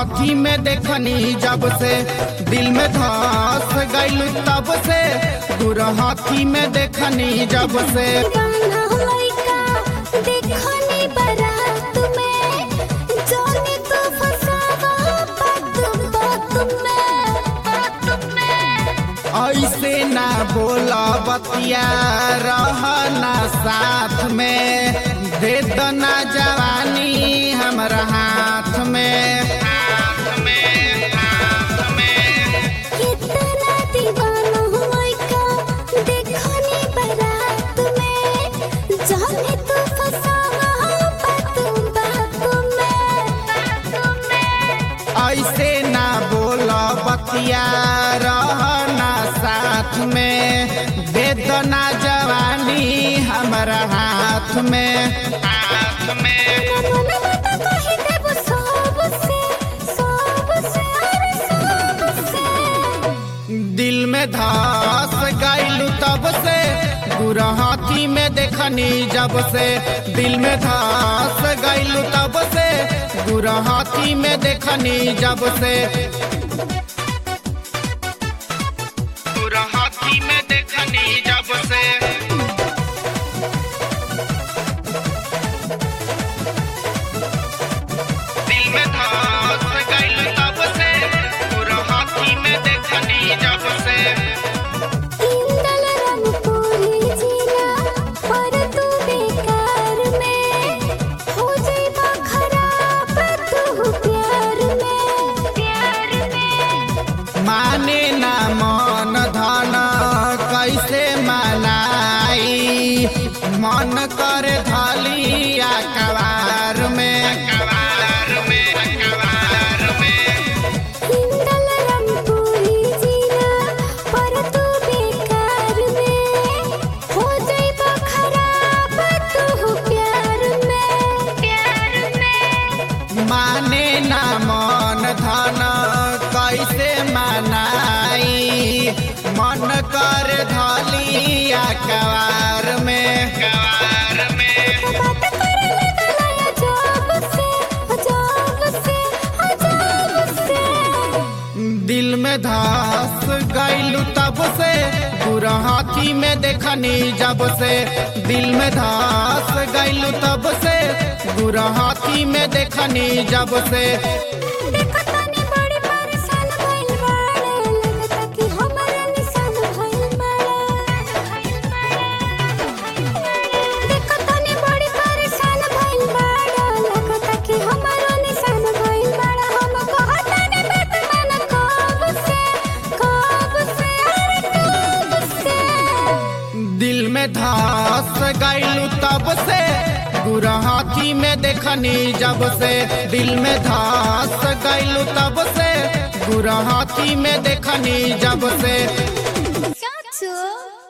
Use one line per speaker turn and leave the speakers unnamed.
हाथी में देखनी जब से दिल में धस गइल तब से गुर हाथी में देखनी जब से
दीवाना लइका देखनी बारात में जाने तो फसावा बात बात में बात में
ऐसे ना बोला बतिया रहना साथ में दे दना जवानी हमरा हाथ में हाथ में हाथ में
कितना दीवाना लइका देखनी बारात में जाने तो फसावा बात बात में बात में
ऐसे ना बोला बतिया रहना साथ में वेदना जवानी हमारा हाथ में हाथ में
मन बता कही देब सबसे सबसे अरे सबसे
दिल में धस गइलू तब से गुरा हाथी में देखनी जब से दिल में धस गइलू तब से गुरा हाथी में देखनी जब से गुरा हाथी में देखनी जब से दिल में धस गइलू तब से गुरा हाथी में देखनी जब से
इंदल रंगपुरी जिला पर तू बेकार में हो जाइबा खराब तू प्यार में प्यार में
माने ना मन धन कैसे मनाई मन कर धलिया कवार में कवार में कवार में
इंदल रंगपुरी जिला पर तू बेकार में हो जाइबा खराब तू प्यार में प्यार में
माने ना मन धन कैसे मनाई मन कर धलिया कवार में कवार में
बात करे लगला अजब से अजब से अजब से
दिल में धस गइलू तब से पूरा हाथी में देखनी जब से दिल में धस गइलू तब से बुरा हाथी में देखनी जब से
देखो तनी बड़ी परेशान भइल बाड़े लगता कि हमरा निशान भइल बाड़े देखो तनी बड़ी परेशान भइल बाड़े लगता कि हमरा निशान भइल बाड़े हम कहतानी बात मन कब से कब से अरे कब से
दिल में धस गइलू तब से बुरा हाथी में देखनी जब से दिल में धस गइलू तब से बुरा हाथी में देखनी जब से
चाचू